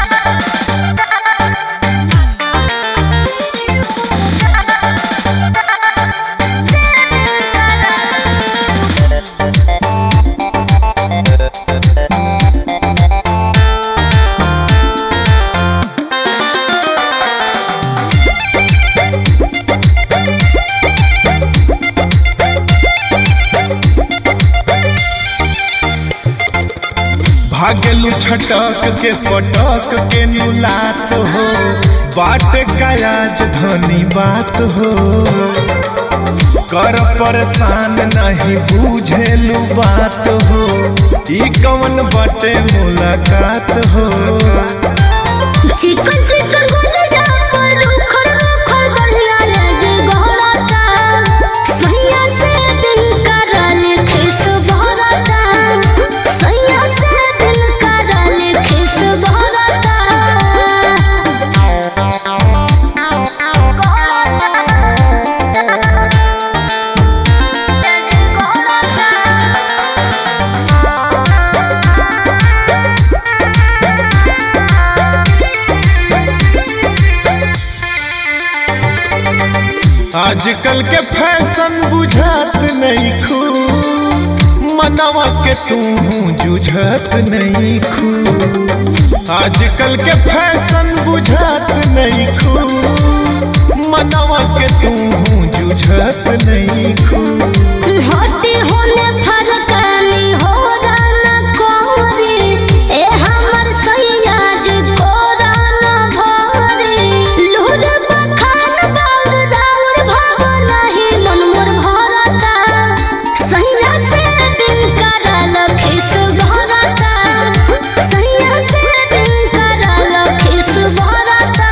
भागलू छटक के पटक के नुलात हो बाट कायाज धनी बात हो कर परेशान नहीं बुझेलू बात हो ई कौन बटे मुलाकात हो चिकन चिकन गोलिया पर उखड़ उखड़ बढ़िया लगे गहराता सैया से दिल करल खिस भरता सैया से दिल करल खिस आजकल के फैशन बुझात नहीं खू मनवा के तू जुझत नहीं खू आजकल के फैशन बुझात नहीं खू मनवा के तू जुझत नहीं खू होती होने फरकानी हो राना कोरी ए हमर सैया जे कोराना भरी लूर बखान बाउर राउर भाव नहीं मन मोर भरता सैया से दिल करल खिस भरता सैया से दिल करल खिस भरता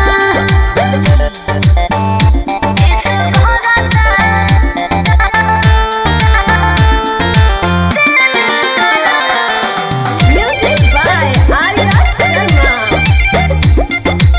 Music by Arya Sharma.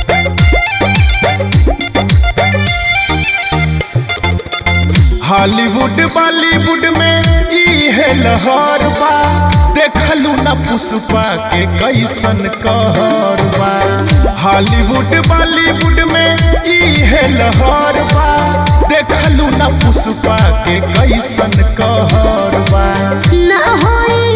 Hollywood Bollywood में ई है लहर बा देखलू ना पुष्पा के कैसन कहर बा हॉलीवुड बॉलीवुड में ई है लहर बा देखलू ना पुष्पा के कैसन कहर बा ना होई